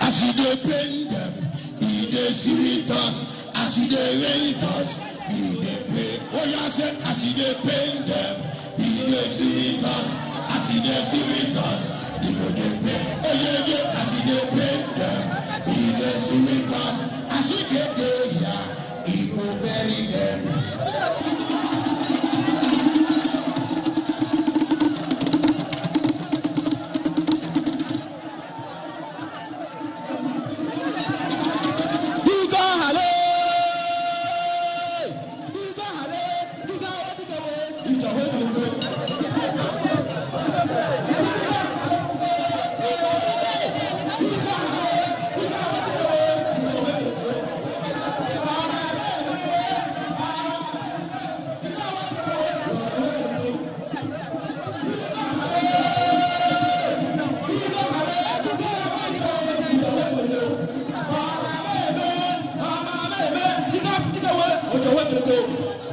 As you dey pain them, he dey sweet us. As you dey rain us, he dey pay. Oh yeah, say as you dey pain them, he dey sweet us. As you dey sweet us, he go dey pay. Oh yeah, yeah, as you dey pain them, he dey sweet us. As you dey pay, yeah, he go bury them. Diga hale. Diga hale. Diga wa diga we. Diga we diga we. Diga diga we. Diga we diga we.